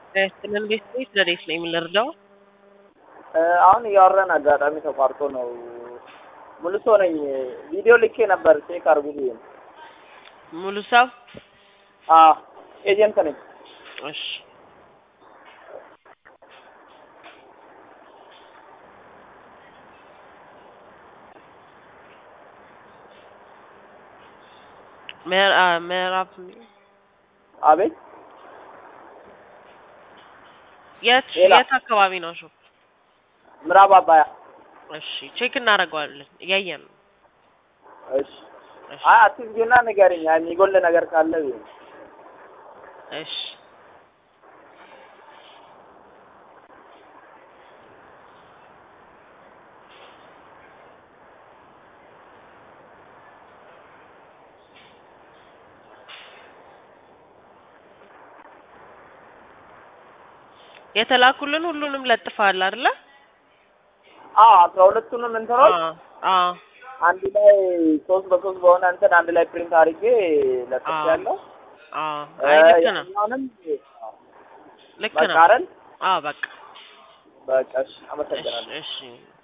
ያስጥልን ቤት ቤት ለሬት ነው የምንረዳው። አሁን እያወራን አጋጣሚ ተቋርጦ ነው። ሙሉ ሰው ነኝ። ቪዲዮ ልኬ ነበር ቼክ አርጉ ብዬ ነው። ሙሉ ሰው አዎ ኤጀንት ነኝ። እሺ ምዕራ- ምዕራፍ አቤት የት ሌላ? የት አካባቢ ነው ሾፕ? ምዕራብ አባያ። እሺ ቼክ እናደርገዋለን እያየን ነው። እሺ እሺ አይ አትዝጊና ንገሪኝ። አይ የሚጎል ነገር ካለ ብዬ ነው። እሺ የተላኩልን ሁሉንም ለጥፈሃል አይደለ? አዎ አስራ ሁለቱንም እንትኖች አዎ አዎ አንድ ላይ ሶስት በሶስት በሆነ እንትን አንድ ላይ ፕሪንት አድርጌ ለጥፌያለሁ። አዎ አይ ልክ ነው ያኛውንም ልክ በቃ ነው። አይደል? አዎ በቃ በቃ እሺ፣ እሺ አመሰግናለሁ። እሺ